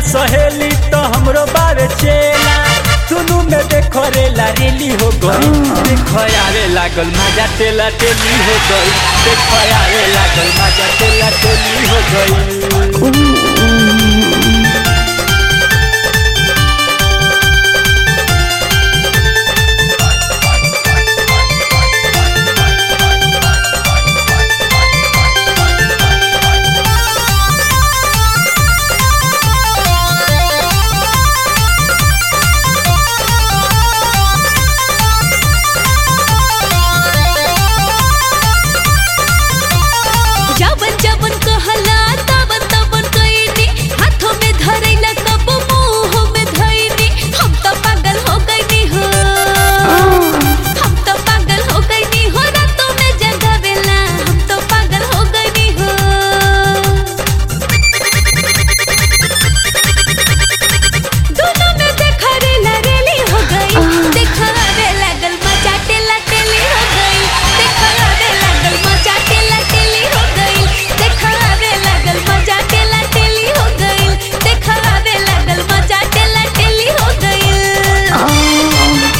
सहेली तो हमरो बारे चेला दुनू में देखो रेला रेली हो गई देखो आवे लागल मजा टेला टेली हो गई देखो आवे लागल मजा टेला टेली हो गई जबन जबन कहला तबन तबन कईनी हाथों में धरैला कब मुंह में धइनी हम तो पागल हो गईनी हो हम तो पागल हो गईनी हो रातों में जगावेला हम तो पागल हो गईनी हो दोनों में देखा रेला रेली हो गई देखा रे लागल मजा टेला टेली हो गई देखा रे लागल मजा टेला टेली हो गई देखा रे लागल मजा टेला टेली हो गई देखा रे लागल मजा टेला टेली हो गई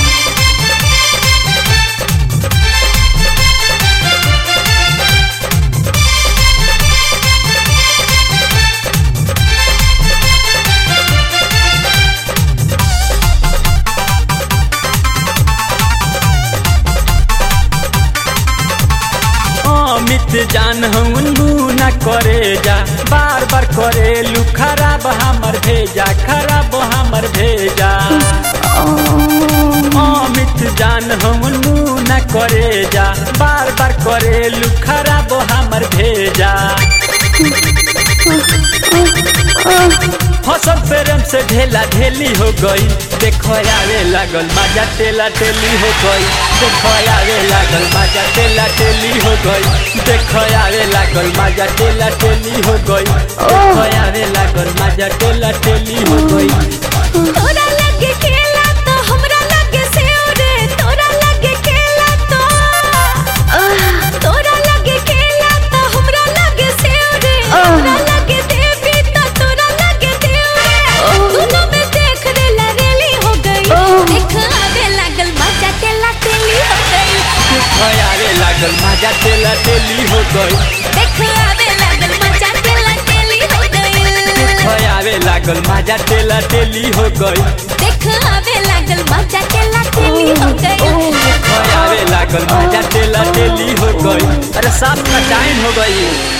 अमित जान हूँ न करे जा बार बार करे लू खराब हमर भेजा खराब हमर भेजा अमित जान हूँ न करे जा बार बार करे लू खराब हमर भेजा फसल प्रेम से ढेला ढेली हो गई देखो आवे लागल मजा टेला टेली हो गई देखो आवे लागल मजा टेला टेली हो गई देखो आवे लागल मजा टेला टेली हो गई देखो आवे लागल मजा टेला टेली हो गई तोरा लगे केला तो हमरा लगे सेव रे तोरा लगे केला तो तोरा लगे केला तो हमरा लगे सेव रे हमरा लगे देवी तो तोरा लगे देव रे दोनों में देख रे लरेली हो गई देख आवे लागल मजा तेला तेली हो गई देखो आवे लागल मजा टेला टेली हो गई देख आवे लागल मजा तेला तेली हो गई देखो आवे लागल मजा टेला टेली हो गई देख आवे लागल मजा तेला तेली हो गई देखो आवे लागल मजा टेला टेली हो गई अरे सात का टाइम हो गई